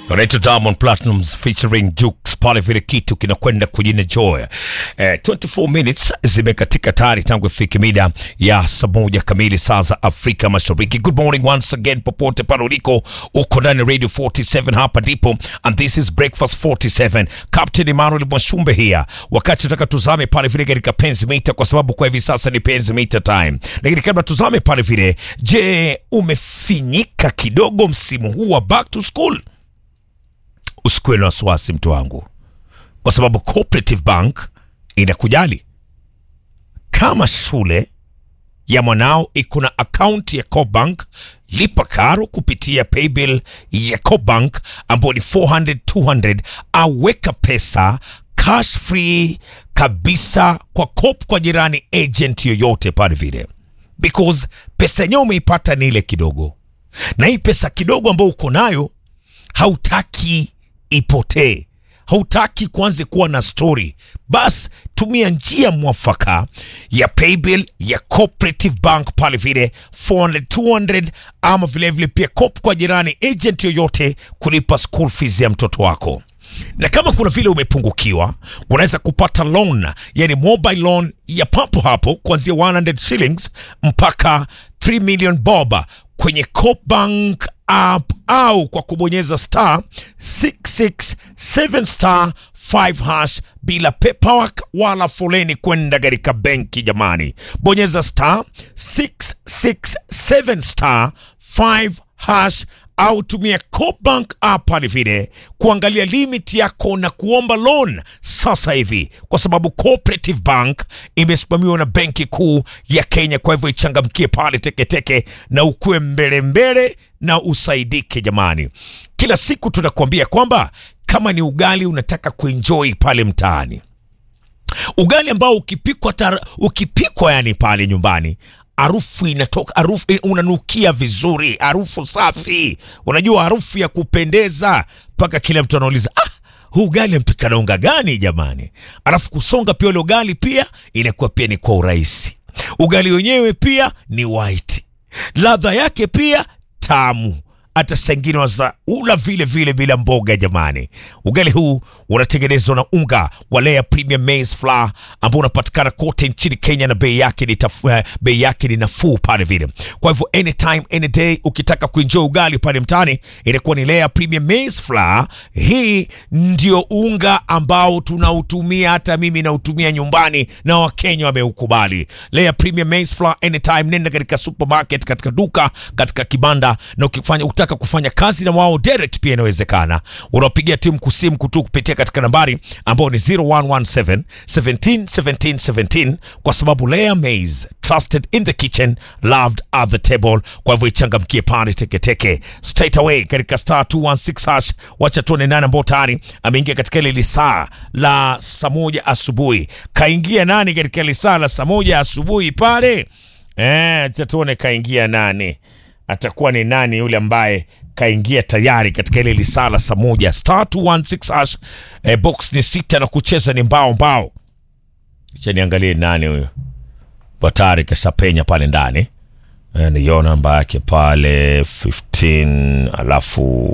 wanaitwa Diamond Platnumz featuring Jux pale, vile kitu kinakwenda kujina joy. Eh, 24 minutes zimekatika tayari tangu ifike mida ya saa moja kamili saa za Afrika Mashariki. Good morning once again, popote pale uliko, uko ndani ya Radio 47, hapa ndipo and this is Breakfast 47. Captain Emmanuel Mwashumbe here, wakati tunataka tuzame pale vile katika penzi mita, kwa sababu kwa hivi sasa ni penzi mita time, lakini kabla tuzame pale vile, je, umefinyika kidogo msimu huu wa back to school? Usikuwe na wasiwasi mtu wangu, kwa sababu Cooperative Bank inakujali. Kama shule ya mwanao iko na akaunti ya Cobank, lipa karo kupitia paybill ya Cobank ambao ni 400 200, au weka pesa cash free kabisa kwa Coop kwa jirani agent yoyote pale vile, because pesa yenyewe umeipata ni ile kidogo, na hii pesa kidogo ambayo uko nayo hautaki ipotee, hautaki kuanze kuwa na story, bas tumia njia mwafaka ya paybill ya Cooperative Bank pale vile 400 200, ama vilevile vile pia Coop kwa jirani agent yoyote kulipa school fees ya mtoto wako na kama kuna vile umepungukiwa, unaweza kupata loan, yani mobile loan ya papo hapo kuanzia 100 shillings mpaka 3 million bob kwenye Cobank app au kwa kubonyeza star 667 star 5 hash bila paperwork wala foleni kwenda katika benki. Jamani, bonyeza star 667 star 5 hash au tumia Cobank app pale vile kuangalia limit yako na kuomba loan sasa hivi, kwa sababu Cooperative Bank imesimamiwa na Benki Kuu ya Kenya. Kwa hivyo ichangamkie pale teketeke na ukuwe mbele mbele na usaidike. Jamani, kila siku tunakuambia kwamba kama ni ugali unataka kuenjoy pale mtaani, ugali ambao ukipikwa tar, ukipikwa yani pale nyumbani harufu inatoka, harufu unanukia vizuri, harufu safi, unajua harufu ya kupendeza, mpaka kila mtu anauliza ah, huu ugali mpika na unga gani jamani? Alafu kusonga pia ule ugali pia inakuwa pia ni kwa urahisi. Ugali wenyewe pia ni white, ladha yake pia tamu hata sengine waza ula vile vile bila mboga jamani. Ugali huu unatengenezwa na unga wa Lea Premium Maize Flour ambao unapatikana kote nchini Kenya na bei yake ni tafu, bei yake ni nafuu pale vile. Kwa hivyo anytime any day ukitaka kuenjoy ugali pale mtaani inakuwa ni Lea Premium Maize Flour. Hii ndio unga ambao tunautumia, hata mimi nautumia nyumbani na Wakenya wameukubali. Lea Premium Maize Flour anytime, nenda katika supermarket, katika duka, katika kibanda na ukifanya utaka kufanya kazi na wao direct pia inawezekana. Unapigia timu kusimu kutu kupitia katika nambari ambao ni 0117 17 17 17, kwa sababu Lea Maize trusted in the kitchen loved at the table. Kwa hivyo ichangamkie pale teketeke straight away katika star 216 hash. Wacha tuone nani ambao tayari ameingia katika ile lisaa la saa moja asubuhi. Kaingia nani katika lisaa la saa moja asubuhi pale? Eh, acha tuone kaingia nani atakuwa ni nani yule ambaye kaingia tayari katika ile lisala saa moja star 216 hash. E, box ni sita na kucheza ni mbao mbao. Acha niangalie nani huyo batari kashapenya pale ndani e, niona namba yake pale 15 alafu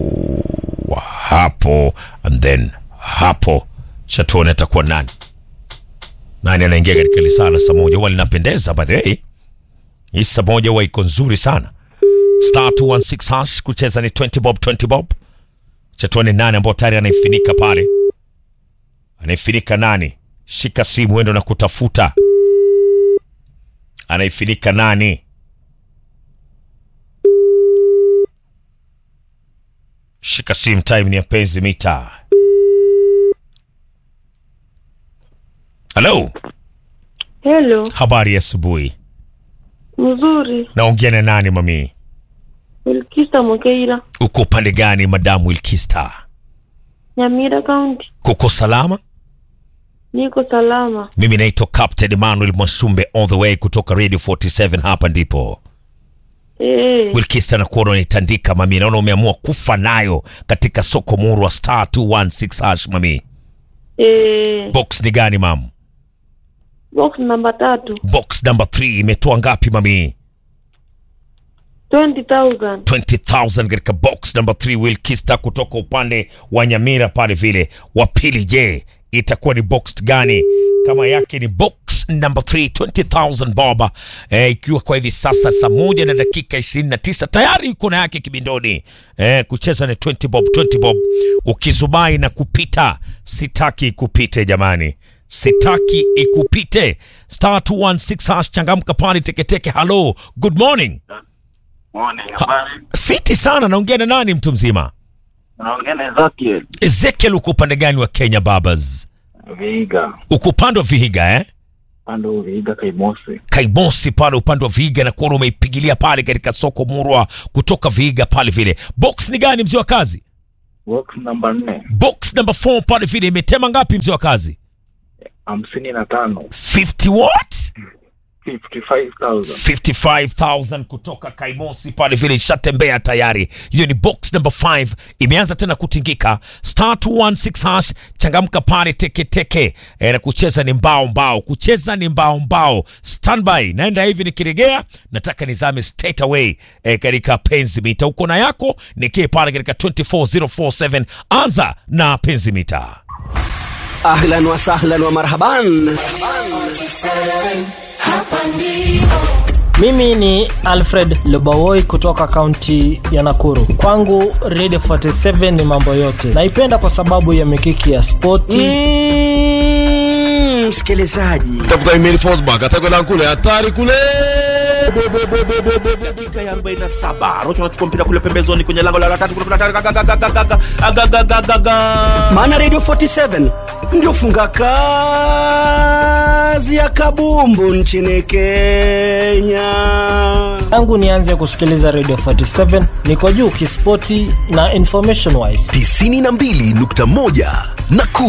hapo and then hapo chatuone atakuwa nani nani anaingia katika lisala saa moja. Huwa linapendeza by the way, hii saa moja huwa iko nzuri sana star 216 hash kucheza ni 20 bob 20 bob. Chatuone nani ambao tayari anaifinika pale, anaifinika nani? Shika simu wendo na kutafuta, anaifinika nani? Shika simu, time ni ya penzi mita. Halo, Hello, habari ya asubuhi. mzuri. Naongea na nani mami? Wilkista Mokeira, Uko upande gani madamu Wilkista? Nyamira County. Kuko salama? Niko salama. Mimi naitwa Captain Emmanuel Mwasumbe all the way kutoka Radio 47 hapa ndipo. Eh, Wilkista na kuona unitandika mami, naona umeamua kufa nayo katika soko muru wa star 216 hash mami. eh, Box ni gani mam? box namba tatu Box number 3 imetoa ngapi mami? 20,000. 20000 katika box number 3 Wilkista kutoka upande wa Nyamira pale vile. Wa pili, je, itakuwa ni box gani? Kama yake ni box number 3 20000 bob, eh, ikiwa kwa hivi sasa saa moja na dakika 29 tayari yuko na yake kibindoni. Eh, kucheza ni 20 bob 20 bob, ukizubai na kupita, sitaki kupite jamani, sitaki ikupite. Star 216 hash, changamka pale teketeke. Hello, good morning. Morning, habari. Fiti sana. Naongea na nani mtu mzima? Naongea na Ezekiel Ezekiel, uko upande gani wa Kenya babas? Vihiga, Uko upande wa Vihiga eh? pando Vihiga Kaimosi. Kaimosi pale upande wa Vihiga na kuona umeipigilia pale katika soko murwa kutoka Vihiga pale vile. Box ni gani mzee wa kazi? Box namba nne Box number 4 pale vile imetema ngapi mzee wa kazi? hamsini na tano 50 what? 55,000. 55000 kutoka Kaimosi pale vile ishatembea tayari. Hiyo ni box number 5 imeanza tena kutingika. Star 216 hash, changamka pale teke teke. E, na kucheza ni mbao mbao, kucheza ni mbao mbao. Standby, naenda hivi nikiregea, nataka nizame straight away e, katika penzi mita. Uko na yako nikie pale katika 24047 anza na penzi mita. ahlan wa sahlan wa marhaban Mimi ni Alfred Lobawoi kutoka kaunti ya Nakuru. Kwangu Radio 47 ni mambo yote. Naipenda kwa sababu ya mikiki ya spoti Mm, msikilizaji tafuta email Fosbach atakwenda kule hatari kule dakika ya 47 rocho anachukua mpira kule pembezoni kwenye lango la tatu kule hatari gagagagagaga agagagagaga maana radio 47 ndio funga kazi ya kabumbu nchini kenya yangu nianze kusikiliza Radio 47. Niko juu kispoti na information wise. 92.1 Nakuru.